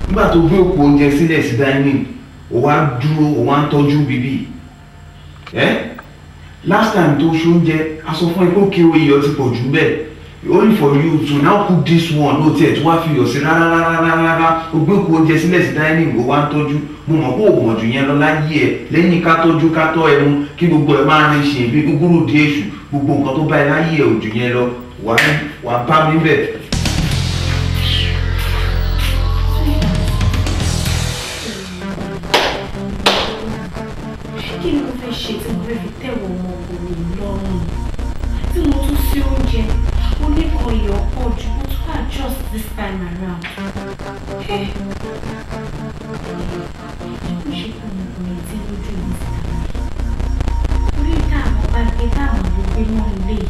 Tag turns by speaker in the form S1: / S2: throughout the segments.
S1: nígbà tó gbé òkú oúnjẹ sílẹ̀ sí dining ó wá dúró ó wá ń tọ́jú bíbí ẹ́ last time tó ṣe oúnjẹ a sọ fún ẹ pé òkè iyọ̀ ti pọ̀ jù bẹ́ẹ̀ only for you to now cook this one no tiẹ̀ tí wàá fi iyọ̀ sí rárá rárá rárá rárá o gbé òkú oúnjẹ sílẹ̀ sí dining ó wá ń tọ́jú mo mọ̀ pé òògùn ọ̀jù yẹn lọ láyé ẹ lẹ́yìn ká tọ́jú ká tọ́ ẹmu kí gbogbo ẹ máa rin ṣe bí gúgúrú di èṣù gbogbo nǹkan tó bá ẹ láyé ẹ òjù yẹn lọ wàá bá mi bẹ̀.
S2: kí ni mo fẹ́ ṣe tí mo fẹ́ fi tẹ̀wọ̀ ọmọkùnrin lọ́rùn tí mo tún sí oúnjẹ mo ní kan iyọ̀ pọ̀ jù mo tún adjust this time around. ẹ mo ṣe kí ọmọkùnrin tí lójú mi sí orí táàmù bá gbé táàmù ló gbé mọ́ ilé yìí.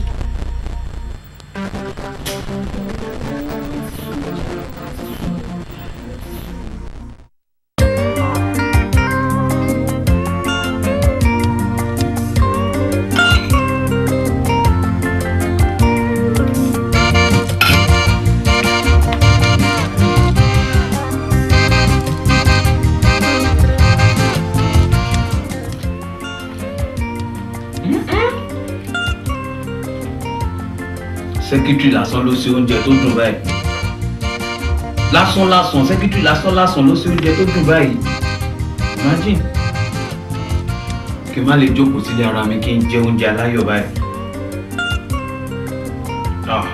S3: sẹ́kítírì lásán ló ṣe oúnjẹ tó dùn báyìí lásán lásán sẹ́kítírì lásán lásán ló ṣe oúnjẹ tó dùn báyìí imagine kí n má lè jókòó sílé ara mi kí n jẹ oúnjẹ aláyọ̀ báyìí. Ah.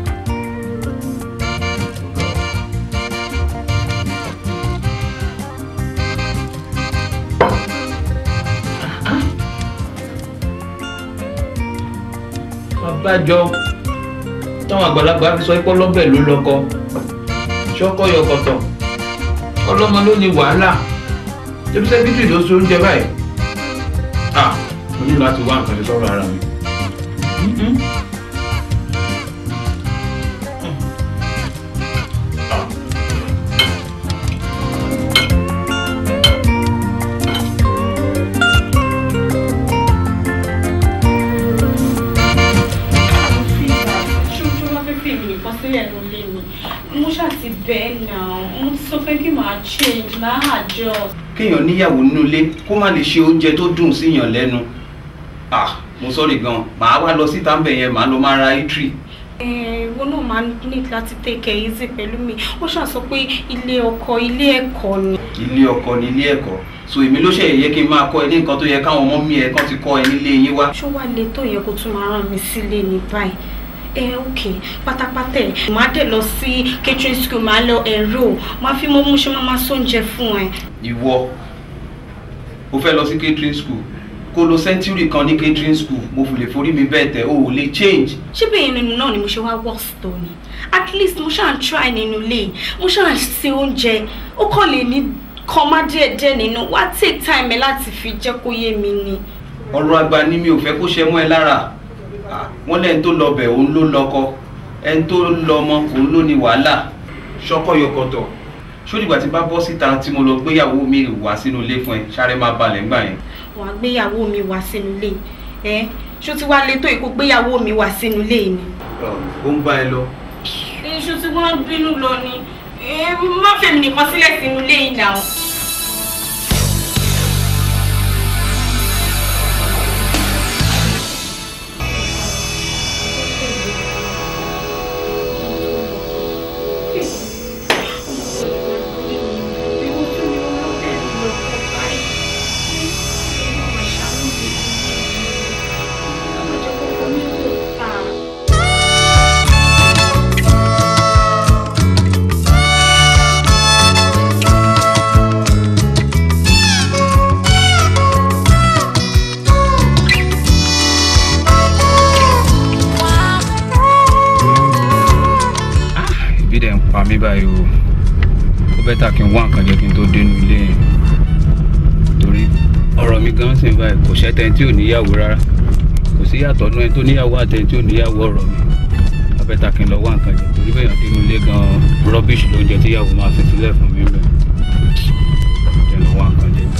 S3: abájọ táwọn àgbàlagbà fi sọ pé ọlọ́bẹ̀ ló lọ́kọ ṣọ́kọ́ yọkọ̀tọ̀ ọlọ́mọ ló ní wàhálà ṣébí sẹ́kítírì ló so oúnjẹ báyìí ah mo ní láti wá nǹkan ṣe sọ́rọ̀ ara mi. Mm-mm. Ah.
S2: ṣojú wọn fẹ́ fèmí nìkan sílẹ̀ ló lé mi mo ṣàti bẹ́ẹ̀ náà mo ti sọ pé kí màá change máa adjust.
S3: kéèyàn níyàwó nínú ilé kó má lè ṣe oúnjẹ tó dùn síyàn lẹ́nu ah mo sọ́ọ̀rì gan màá wá lọ síta ńbẹ̀ yẹn màá lọ máa ra itri
S2: ìwọ náà máa ní láti take it easy pẹ̀lú mi ó ṣàṣọ pé ilé ọkọ ilé ẹ̀kọ́ ni.
S3: ilé ọkọ ní ilé ẹ̀kọ́ so èmi ló ṣe yẹ kí n máa kọ́ ẹ ní nǹkan tó yẹ káwọn ọmọ mi ẹ̀ kàn ti kọ́ ẹ nílé yín wá.
S2: ṣó wàá lè tó yẹ kó tún máa rán mi sílé ní báyìí ẹ ok pátápátá ẹ máa dé lọ sí catering school máa lọ ẹ̀rọ máa fi mọ́ mú ṣe máa máa sóúnjẹ fún ẹ.
S3: ìwọ o fẹ́ lọ sí catering school kó lo century kan ní catering school mo fi lè forí mi bẹ́ẹ̀ tẹ̀ o ò lè change.
S2: ṣé bẹ́ẹ̀ nínú náà ni mo ṣe wá worst tó ni at least mo ṣáà ń try nínú ilé mo ṣáà ń ṣe oúnjẹ ó kàn lè ní kan má díẹ̀ díẹ̀ nínú wá take time ẹ láti fi jẹ́ kó yé mi ni.
S3: ọ̀rọ̀ àgbà ni mi ò fẹ́ kó ṣe mọ́ ẹ lára Ah, wọ́n lẹ́ni tó lọ bẹ̀ òun ló lọ́kọ ẹni tó lọ ọmọ òun ló ní wàhálà ṣọ́kọ́ yọkọ̀tọ̀ ṣódìgbà tí bá bọ́ síta tí mo lọ gbéyàwó mi wá sínú ilé fún ẹ sáré máa balẹ̀ ńgbà yẹn.
S2: wàá gbéyàwó mi wá sínú ilé ẹ ṣó ti wá lè tó ìkó gbéyàwó mi wá sínú ilé ni.
S3: ó ń bá ẹ lọ.
S2: iṣu tí wọ́n bínú lọ ni ẹ má fèmí nìkan sílẹ̀ sínú ilé yìí náà.
S3: ìbí dẹ̀ ń pa mí báyìí o ó bẹ́tà kí n wá nǹkan jẹ kí n tó dénú ilé yẹn torí ọ̀rọ̀ mi gan sì ń báyìí kò ṣẹ́tẹ̀ tí ò níyàwó rárá kò sí yàtọ̀ nú ẹni tó níyàwó àtẹni tí ò níyàwó ọ̀rọ̀ mi ó bẹ́tà kí n lọ wá nǹkan jẹ torí bẹ́ẹ̀ yàn dénú ilé gan rọ́bìṣì lóúnjẹ tíyàwó máa fi sílẹ̀ fún mi bẹ́ẹ̀ jẹ́ lọ wá nǹkan jẹ.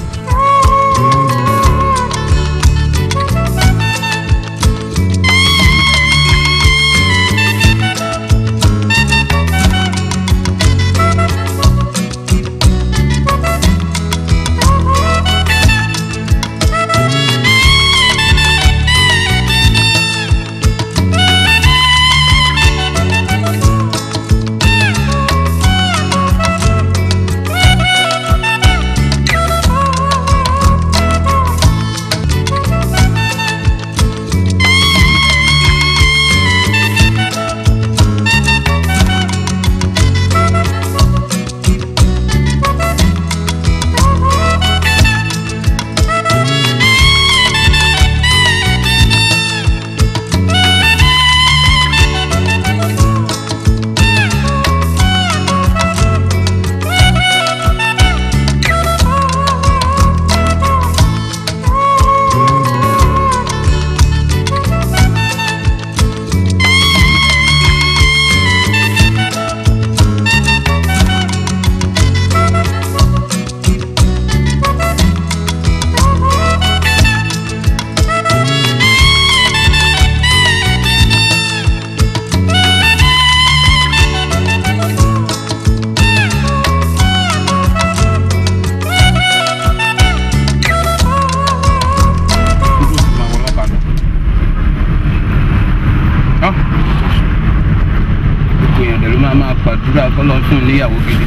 S3: níyàwó gidi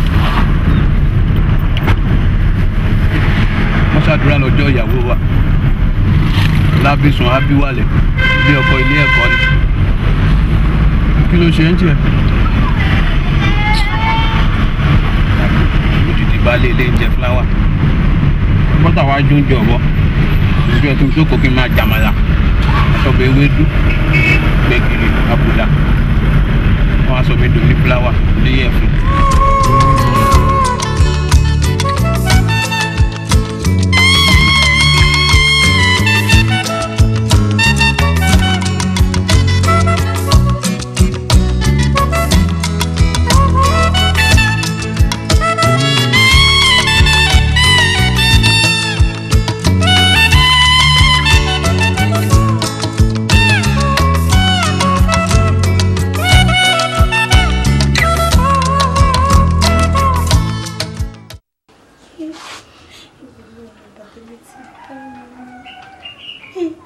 S3: wọ́n ṣàdúrà lọ́jọ́ ìyàwó wa lábísùn ábíwálẹ̀ bí ọkọ ilé ẹ̀kọ́ ni kí ló ṣe ń jẹ òjijì baálé ilé ń jẹ fúláwà bọ́tà wá jó ń jẹ ọ̀bọ ojú ẹ̀ tó jókòó kí n máa jàmàlà àtọ̀bẹ̀ ewédú gbẹ̀gìrì àbùdá wọ́n á sọ mi dùn ní fúláwà ní ẹ̀fún.
S2: Hey.